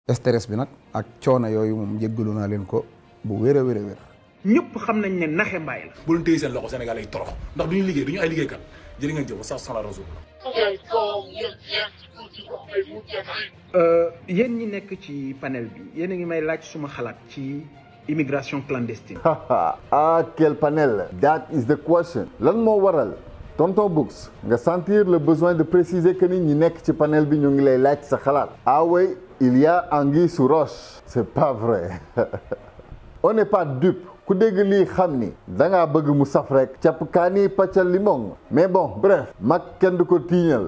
stress bi nag ak coono yooyu moom jéggalu naa leen ko bu wér a wér a wér ñëpp xam nañ ne naxe mbaay la. bu leen téye seen loxo Sénégal ay torox ndax du ñu liggéey du ñu ay liggéeykat jërë ngeen jëf wa sax la rasul yéen ñi nekk ci panel bi yéen a ngi may laaj suma xalaat ci immigration clandestine. ah quel panel that is the question lan moo waral tonton Books nga sentir le besoin de préciser que ni ñi nekk ci panel bi ñu ngi lay laaj sa xalaat ah oui il y a anguille sous roche c'est pas vrai on n'est pas dupe ku dégg lii xam ni da ngaa bëgg mu saf rek capp kaani paccal limon mais bon bref mag kenn du ko tiiñal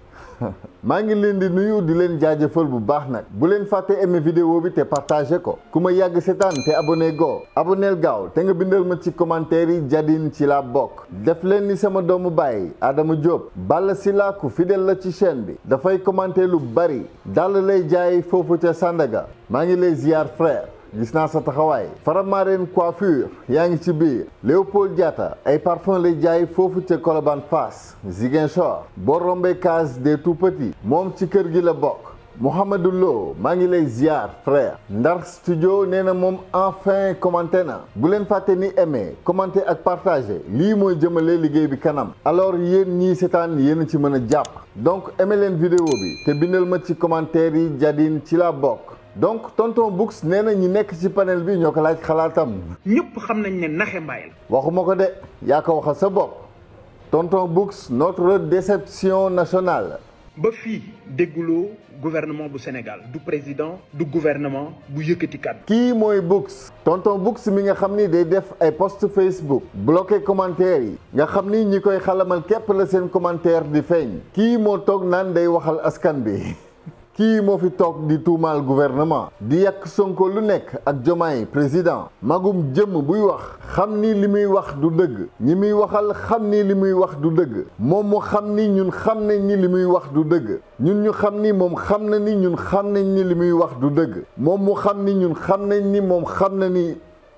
maa ngi leen di nuyu di leen jaajëfal bu baax nag bu leen fàtte aimer vidéo bi te partagé ko ku ma yàgg seetaan te abonné go abonneel gaaw te nga bindal ma ci commentaire yi jadin ci la bokk def leen ni sama doomu baay Adama Diop Balla Sylla ku fidèle la ci chaîne bi dafay commenter lu bari dal lay jaay foofu ca Sandaga maa ngi lay ziar frère gis naa sa taxawaay Faramareen coiffure yaa ngi ci biir Léopold Diatta ay parfum lay jaay foofu ca Colobane Fass Ziguinchor boo rombee case des tout petits moom ci kër gi la bokk Mouhamadou Lo maa ngi lay ziar frère Ndar studio nee na moom enfin commenté na bu leen fàtte ni aimé commenté ak partagé lii mooy jëmale liggéey bi kanam alors yéen ñii seetaan yéen a ci mën a jàpp donc aimé leen vidéo bi te bindal ma ci commentaire yi jadin ci la bokk donc tonton Books nee na ñi nekk ci panel bi ñoo ko laaj xalaatam ñëpp xam nañ ne naxe mbaay la. waxuma ko de yaa ko waxal sa bopp tonton Books notre déception nationale ba fii dégguloo gouvernement bu Sénégal du président du gouvernement bu yëkkati kàddu. kii mooy Books tonton Books mi nga xam ni day def ay post Facebook bloqué commentaire yi nga xam ni ñi koy xalamal képp la seen commentaire di feeñ kii moo toog naan day waxal askan bi kii moo fi toog di tuumaal gouvernement di yàq Sonko lu nekk ak Jomaay président magum jëmm buy wax xam ni li muy wax du dëgg ñi muy waxal xam ni li muy wax du dëgg moom mu xam ni ñun xam nañ ni li muy wax du dëgg ñun ñu xam ni moom xam na ni ñun xam nañ ni li muy wax du dëgg moom mu xam ni ñun xam nañ ni moom xam na ni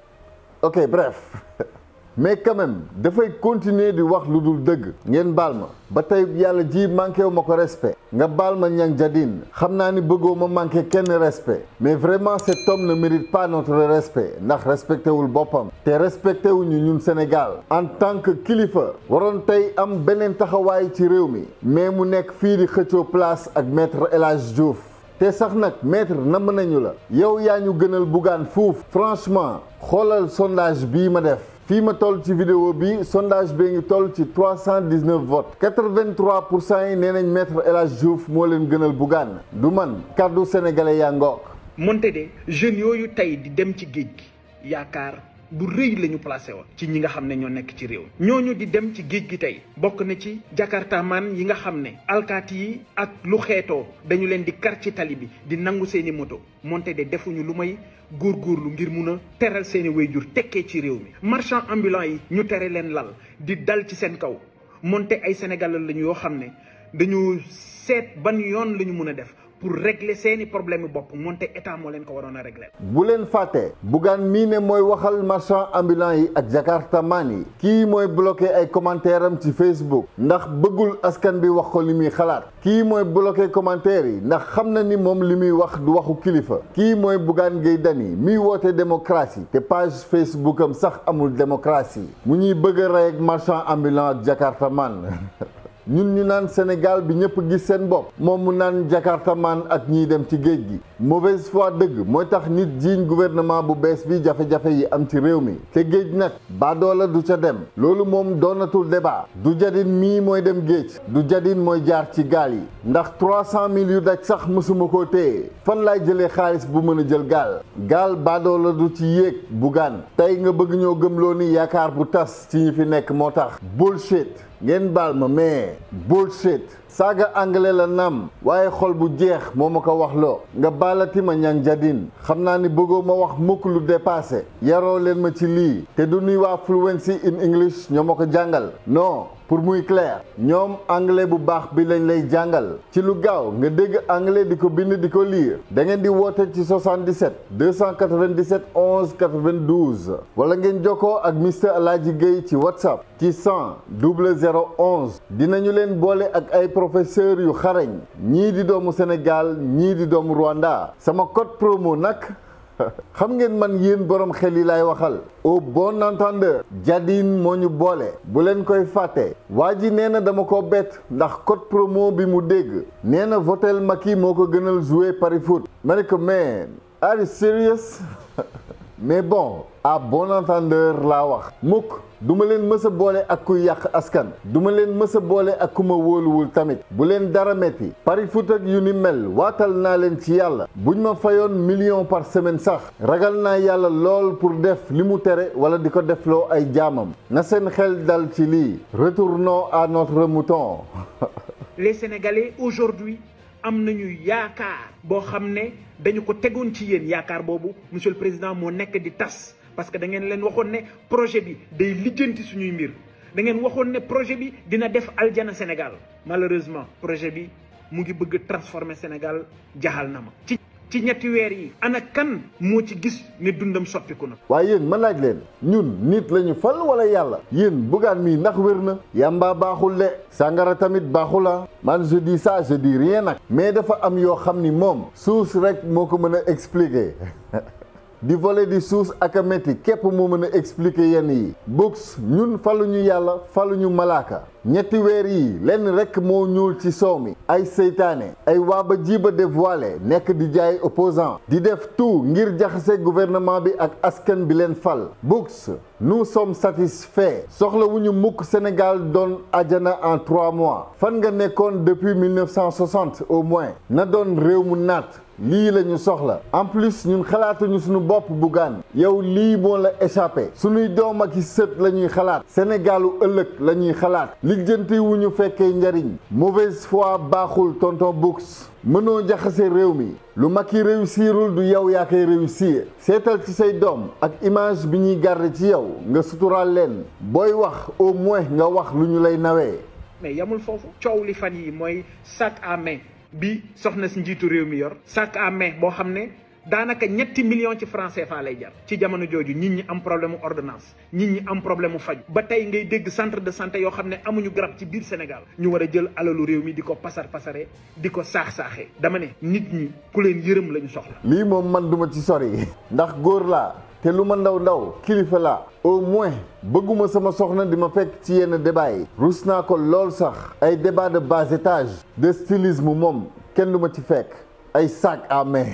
ok bref mais quand même dafay continuer di wax lu dul dëgg ngeen baal ma ba tey yàlla ji manqué wu ma ko respect nga baal ma ñang jadin xam naa ni bëggoo ma manqué kenn respect mais vraiment cet homme ne mérite pas notre respect ndax respecté wul boppam te respecté wuñu ñun Sénégal en tant que kilifa waroon tey am beneen taxawaay ci réew mi mais mu nekk fii di xëccoo place ak maître El Hadj Diouf te sax nag maître namm nañu la yow yaa ñu gënal bugaan fuuf franchement xoolal sondage bii ma def fii ma toll ci vidéo bi sondage bee ngi toll ci trois cent dix neuf votes quatre vingt trois pour cent yi nee nañ maître El Hadj Diouf moo leen gënal Bougane du man kàddu sénégalais yaa ngoog. monte de jeunes yooyu tey di dem ci géej gi yaakaar bu rëy la ñu placé woon ci ñi nga xam ne ñoo nekk ci réew mi ñooñu di dem ci géej gi tey bokk na ci jakartaman yi nga xam ne alkaati yi ak lu xeetoo dañu leen di kar ci tali bi di nangu seeni moto monte de defuñu lu may góorgóorlu ngir mun a teral seeni wayjur tekkee ci réew mi marchand ambulant yi ñu tere leen lal di dal ci seen kaw monte ay sénégalais lañu yoo xam ne dañu seet ban yoon la ñu mun a def pour régler seeni problème bopp moonte état moo leen ko waroon a régler. bu leen fàtte Bougane mii ne mooy waxal marchand ambulant yi ak jakartaman yi kii mooy bloqué ay commentaire am ci Facebook ndax bëggul askan bi wax ko li muy xalaat kii mooy bloqué commentaire yi ndax xam na ni moom li muy wax du waxu kilifa kii mooy Bougane Gueye Dany miy woote démocratie te page Facebook am sax amul démocratie mu ñuy bëgg a rey ak marchand ambulant ak jakartaman ñun ñu naan Sénégal bi ñëpp gis seen bopp moom mu naan jakartaman ak ñiy dem ci géej gi mauvaise foi dëgg mooy tax nit jiiñ gouvernement bu bees bi jafe-jafe yi am ci réew mi te géej nag baadoola du ca dem loolu moom doonatul débat du jadin mii mooy dem géej du jadin mooy jaar ci gaal yi ndax trois cent mille yu daj sax mësuma koo téye fan laay jëlee xaalis bu mën a jël gaal gaal baadoola du ci yéeg Bougane tey nga bëgg ñoo gëmloo ni yaakaar bu tas ci ñi fi nekk moo tax bullshit ngeen baal ma mais bullshit saaga anglais la naam waaye xol bu jeex moo ma ko wax loo nga baalati ma ñang jadin xam naa ni bëggoo ma wax mukk lu dépassé yaroo leen ma ci lii te du nuy waa fluency in English ñoo ma ko jàngal non pour muy clair ñoom anglais bu baax bi lañ lay jàngal ci lu gaaw nga dégg anglais di ko bind di ko lire da ngeen di woote ci 77 297 11 92 wala ngeen jokkoo ak Mr Alaaji Gueye ci whatsapp ci 100 0011 dinañu leen boole ak ay professeurs yu xarañ ñii di doomu Sénégal ñii di doomu Rwanda sama code promo nag xam ngeen man yéen borom xel yi laay waxal au bon entendeur jadin moo ñu boole bu leen koy fàtte waa ji nee na dama ko bett ndax code promo bi mu dégg nee na votel Macky moo ko gënal jouer pari foot ma ne ko man are you serious mais bon à bon entendeur laa wax mukk duma leen mës a boole ak kuy yàq askan duma leen mës a boole ak ku ma wóoluwul tamit bu leen dara metti pari foot ak yu ni mel waatal naa leen ci yàlla buñ ma fayoon million par semaine sax ragal naa yàlla lool pour def li mu tere wala di ko defloo ay jaamam na seen xel dal ci lii retournons à notre mouton les sénégalais aujourd'hui am nañu yaakaar boo xam ne dañu ko tegoon ci yéen yaakaar boobu monsieur le président moo nekk di tas parce que da ngeen leen waxoon ne projet bi day lijjanti suñuy mbir da ngeen waxoon ne projet bi dina def aljana Sénégal malheureusement projet bi mu ngi bëgg transformer Sénégal jaxal na ma ci ci ñetti weer yi ana kan moo ci gis ne dundam soppiku na waaye yéen ma laaj leen ñun nit la ñu fal wala yàlla yéen bugaan mii ndax wér na yàmbaa baaxul de sàngara tamit baaxula man je dis ça je dis rien nag mais dafa am yoo xam ni moom suus rek moo ko mën a expliquer di voler di suus ak a métti képp moo mën a expliquer yenn yi books ñun faluñu yàlla faluñu malaaka ñetti weer yi lenn rekk moo ñuul ci soow mi ay seytaane ay waaba jiiba dévoilé nekk di jaay opposant di def tout ngir jaxase gouvernement bi ak askan bi leen fal books nous sommes satisfaits soxla wu ñu mukk Sénégal doon ajana en trois mois fan nga nekkoon depuis 1960 au moins na doon réew mu naat lii la ñu soxla en plus ñun xalaatuñu suñu bopp Bougane yow lii moo la échappé suñuy doom ak i sët la ñuy xalaat Sénégalu ëllëg la ñuy xalaat lijjanti wu ñu fekkee njariñ mauvaise foi baaxul tonton Books mënoo jaxase réew mi lu Macky réussirul du yow yaa koy réussir seetal ci say doom ak image bi ñuy garder ci yow nga suturaal leen booy wax au moins nga wax lu ñu lay nawee mais yamul foofu coow li fan yi mooy sac à main bi soxna si njiitu réew mi yor sac à main boo xam ne daanaka ñetti millions ci franc CFA lay jar ci jamono jooju nit ñi am problème mu ordonnance nit ñi am problème mu faju ba tey ngay dégg centre de santé yoo xam ne amuñu garab ci biir Sénégal ñu war a jël alalu réew mi di ko pasar pasare di ko saax-saaxee dama ne nit ñi ku leen yërëm la ñu soxla lii moom man duma ci sori ndax góor laa te lu ma ndaw ndaw kilifa laa au moins bëgguma sama soxna di ma fekk ci yenn débat yi rus naa ko lool sax ay débat de bas étage de stylisme moom kenn du ma ci fekk ay sac à main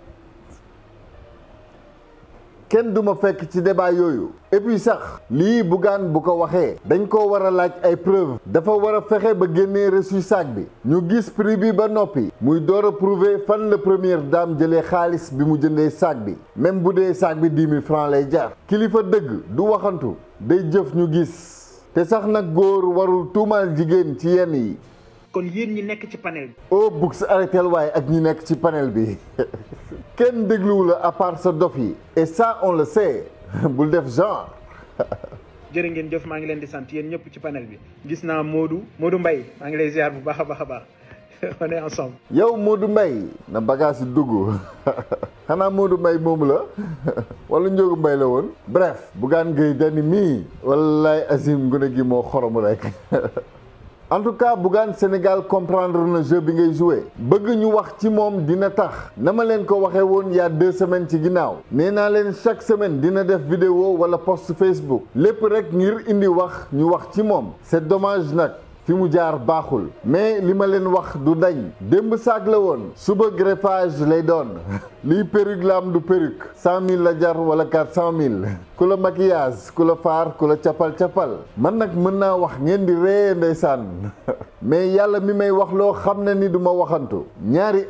kenn du ma fekk ci débat yooyu et puis sax lii Bougane bu ko waxee dañ ko war a laaj ay preuve dafa war a fexe ba génnee reçu sac bi ñu gis prix bi ba noppi muy door a prouver fan la première dame jëlee xaalis bi mu jëndee sac bi même bu dee sac bi dix mille francs lay jar kilifa dëgg du waxantu day jëf ñu gis te sax nag góor warul tuumaal jigéen ci yenn yi kon yéen ñi nekk ci panel bi oh Books arrêtel waaye ak ñi nekk ci panel bi kenn dégluwu la à part sa dof yi et ça on le sait bul def genre jërë ngeen jëf maa ngi leen di sant yéen ñëpp ci panel bi gis naa Modou Modou Mbaye maa ngi lay ziar bu baax a baax a baax on est ensemble yow Modou Mbaye na bagage yi dugg xanaa Modou Mbaye moomu la wala Njóogu Mbaye la woon bref Bougane Gueye Dany mii wallaay Azim gune gi moo xorom rek en tout cas Bougane Sénégal comprendre na jeu bi ngay joué bëgg ñu wax ci moom dina tax na ma leen ko waxee woon y a deux semaines ci ginnaaw nee naa leen chaque semaine dina def vidéo wala post Facebook lépp rek ngir indi wax ñu wax ci moom c'est dommage nag fi mu jaar baaxul mais li ma leen wax du dañ démb saag la woon suba greffage lay doon lii perruque la am du perruque cent mille la jar wala quatre cent mille ku la maquillage ku la faar ku la capal capal man nag mën naa wax ngeen di ree ndeysaan mais yàlla mi may wax loo xam ne ni du ma waxantu ñaari at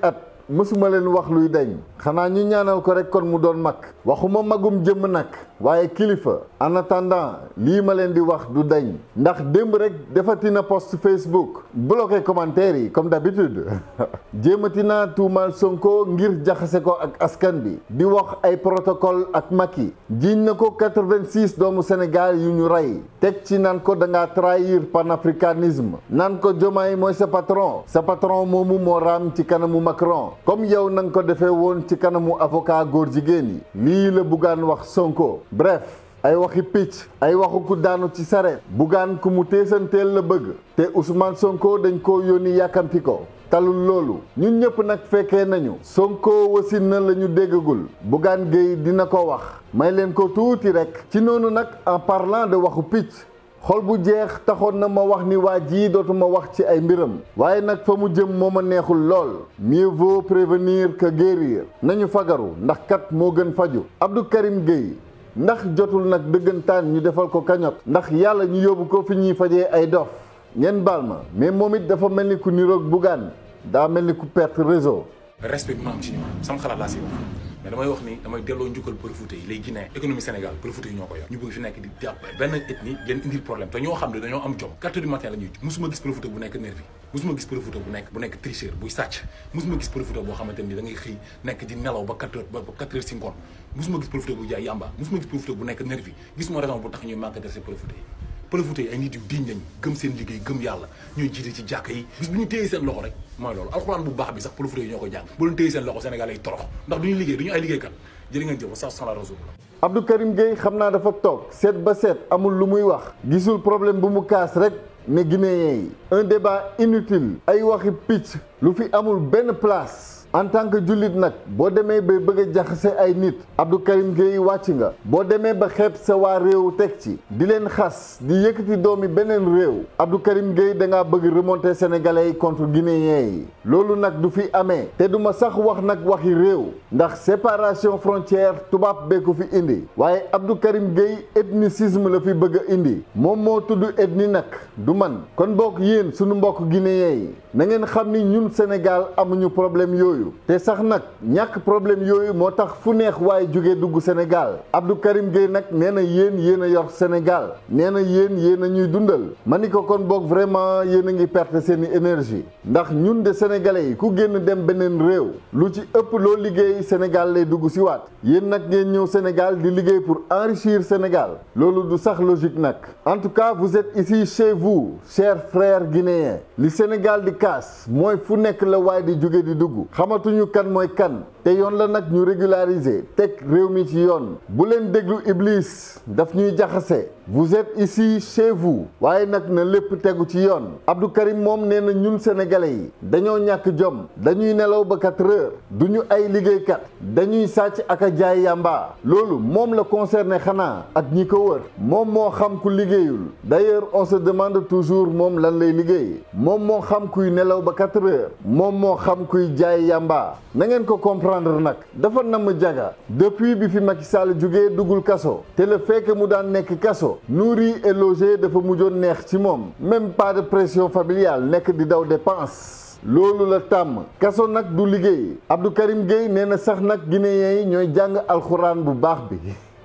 mësuma leen wax luy dañ xanaa ñu ñaanal ko rek kon mu doon mag waxuma magum jëmm nag waaye kilifa en attendant lii ma leen di wax du dañ ndax démb rek defati na post Facebook bloqué commentaire yi comme d'habitude jéemati naa tuumaal Sonko ngir jaxase ko ak askan bi di wax ay protocole ak Macky jiiñ na ko 86 doomu Sénégal yu ñu rey teg ci naan ko da ngaa trahir panafricanisme naan ko Diomaye mooy sa patron sa patron moomu moo raam ci kanamu Macron comme yow na nga ko defee woon ci kanamu avocat góor jigéen yi lii la buggaan wax Sonko bref ay waxi picc ay waxu ku daanu ci sareet buggaan ku mu teesanteel la bëgg te Ousmane Sonko dañ ko yónni yàkkamti ko talul loolu ñun ñëpp nag fekkee nañu Sonko wasin na la ñu déggagul Bougane Gueye dina ko wax may leen ko tuuti rek ci noonu nag en parlant de waxu picc xol bu jeex taxoon na ma wax ni waa jii dootuma wax ci ay mbiram waaye nag fa mu jëm moo ma neexul lool mieux vaut prévenir que guérir nañu fagaru ndax kat moo gën faju Abdou Karim Gueye ndax jotul nag dëggantaan ñu defal ko kañot ndax yàlla ñu yóbbu ko fi ñuy fajee ay dof ngeen baal ma mais moom it dafa mel ni ku niroog Bougane daa mel ni ku perte réseau respect bi ma am ci ñoom sama xalaat laa si wax mais damay wax ni damay delloo njukkal Pël-Fuuta yi les Guinéens économie Sénégal Pël-Fuuta yi ñoo ko yor ñu bëgg fi nekk di jàpp benn ethnie leen indil problème te ñoo xam ne dañoo am jom quatre heures du matin la ñuy musuma gis Pël-Fuuta bu nekk nervi musuma gis Pël-Fuuta bu nekk bu nekk tricheur buy sàcc musuma gis Pël-Fuuta boo xamante ni da ngay xëy nekk di nelaw ba quatre heures ba quatre heures si ngoon musuma gis Pël-Fuuta bu jaay yamba musuma gis Pël-Fuuta bu nekk nervi gisuma raison bu tax ñuy manqué de Pël-Fuuta yi Pël-Fuuta yi ay nit yu diñ lañ gëm seen liggéey gëm yàlla ñooy jiite ci jàkka yi bis bu ñu téyee seen loxo rek mooy loolu alxuraan bu baax bi sax Pël-Fuuta yi ñoo koy jàng bu leen téyee seen loxo Sénégal yi torox ndax duñu liggéey duñu ay liggéeykat jërë ngeen jëf wa sax la rasul Abdou Karim Gueye xam naa dafa toog seet ba seet amul lu muy wax gisul problème bu mu kaas rek ne guinéen yi un débat inutile ay waxi picc lu fi amul benn place en tant que jullit nag boo demee ba bëgg a jaxase ay nit Abdou Karim Gueye wàcc nga boo demee ba xeeb sa waa réew teg ci di leen xas di yëkkati doomi beneen réew Abdou Karim Gueye da ngaa bëgg remonter sénégalais yi contre guinéens yi loolu nag du fi amee te du ma sax wax nag waxi réew ndax séparation frontière tubaab bee ko fi indi waaye Abdou Karim Gueye ethnicisme la fi bëgg a indi moom moo tudd ethnie nag du man kon bokk yéen sunu mbokk guinéens yi na ngeen xam ni ñun Sénégal amuñu problème yooyu te sax nag ñàkk problème yooyu moo tax fu neex waaye jóge dugg Sénégal Abdou Karim Gueye nag nee na yéen yéen a yor Sénégal nee na yéen yéen a ñuy dundal ma ni ko kon boog vraiment yéen a ngi perte seeni énergie ndax ñun de sénégalais yi ku génn dem beneen réew lu ci ëpp loo liggéey Sénégal lay dugg si waat yéen nag ngeen ñëw Sénégal di liggéey pour enrichir Sénégal loolu du sax logique nag en tout cas vous êtes ici chez vous chers frères guinéens li Sénégal di kaas mooy fu nekk la waaye di jóge di dugg xamatuñu kan mooy kan te yoon la nag ñu régulariser teg réew mi ci yoon bu leen déglu Iblis daf ñuy jaxase vous êtes ici chez vous waaye nag na lépp tegu ci yoon Abdou Karim moom nee na ñun sénégalais yi dañoo ñàkk jom dañuy nelaw ba quatre heures du ñu ay liggéeykat dañuy sàcc ak a jaay yàmba loolu moom la concerné xanaa ak ñi ko wër moom moo xam ku liggéeyul d'ailleurs on se demande toujours moom lan lay liggéey moom moo xam kuy nelaw ba quatre heures moom moo xam kuy jaay yàmba na ngeen ko comprendre nag dafa namm jaga depuis bi fi Macky Sall jugee duggul kaso te le fait que mu daan nekk kaso nourri et logé dafa mujjoon neex ci moom même pas de pression familiale nekk di daw dépense loolu la tàmm kaso nag du liggéey Abdou Karim Gueye nee na sax nag guinéens yi ñooy jàng alxuraan bu baax bi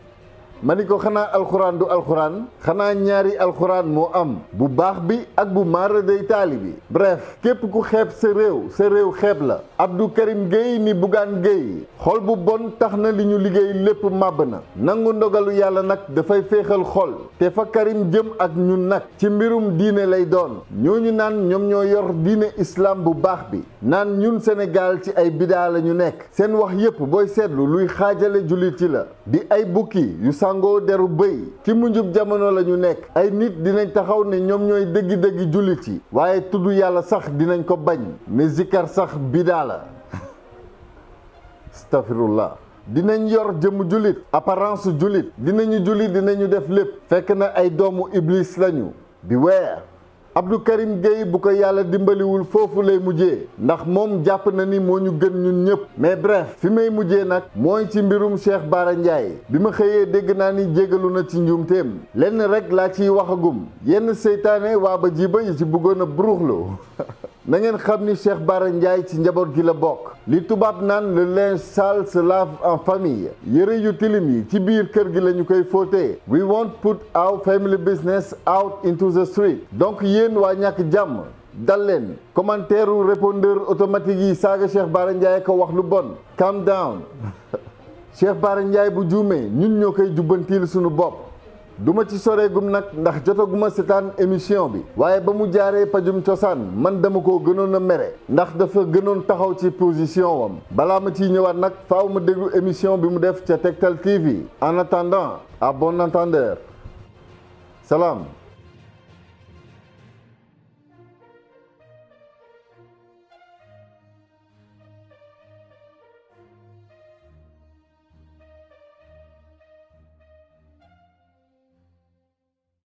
ma ni ko xanaa alxuraan du alxuraan xanaa ñaari alxuraan moo am bu baax bi ak bu maara day taali bi bref képp ku xeeb sa réew sa réew xeeb la Abdou Karim Gueye ni Bougane Gueye xol bu bon tax na li ñu liggéey lépp màbb na nangu ndogalu yàlla nag dafay féexal xol te fa Karim jëm ak ñun nag ci mbirum diine lay doon ñooñu naan ñoom ñoo yor diine islam bu baax bi naan ñun Sénégal ci ay bidaa la ñu nekk seen wax yépp booy seetlu luy xaajale jullit yi la di ay bukki yu sangoo deru bëy ci mujjub jamono la ñu nekk ay nit dinañ taxaw ne ñoom ñooy dëggi-dëggi jullit yi waaye tudd yàlla sax dinañ ko bañ mais zikar sax bidaa la astafirullah dinañ yor jëmm jullit apparence jullit dinañu jullit dinañu def lépp fekk na ay doomu iblis lañu bi weer Abdou Karim Gueye bu ko yàlla dimbaliwul foofu lay mujjee ndax moom jàpp na ni moo ñu gën ñun ñëpp mais bref fi may mujjee nag mooy ci mbirum Cheikh Bara Ndiaye bi ma xëyee dégg naa ni jégalu na ci njuumteem lenn rek laa ciy waxagum yenn seytaane waa ba jiba yi ci bëggoon a buruxlu na ngeen xam ni Cheikh Bara Ndiaye ci njaboot gi la bokk li tubaab naan le linge sale se lave en famille yëre yu tilim yi ci biir kër gi la ñu koy fóotee we won't put our family business out into the street donc yéen waa ñàkk jàmm dal leen commentaire u répondeur automatique yi saaga Cheikh Bara Ndiaye ko wax lu bon calm down Cheikh Bara Ndiaye bu juumee ñun ñoo koy jubbantiil suñu bopp duma ci soreegum nag ndax jotaguma seetaan émission bi waaye ba mu jaaree pajum cosaan man dama ko gënoon a mere ndax dafa gënoon taxaw ci position wam balaa ma ciy ñëwaat nag faaw ma déglu émission bi mu def ca Tektal TV en attendant à bon entendeur salaam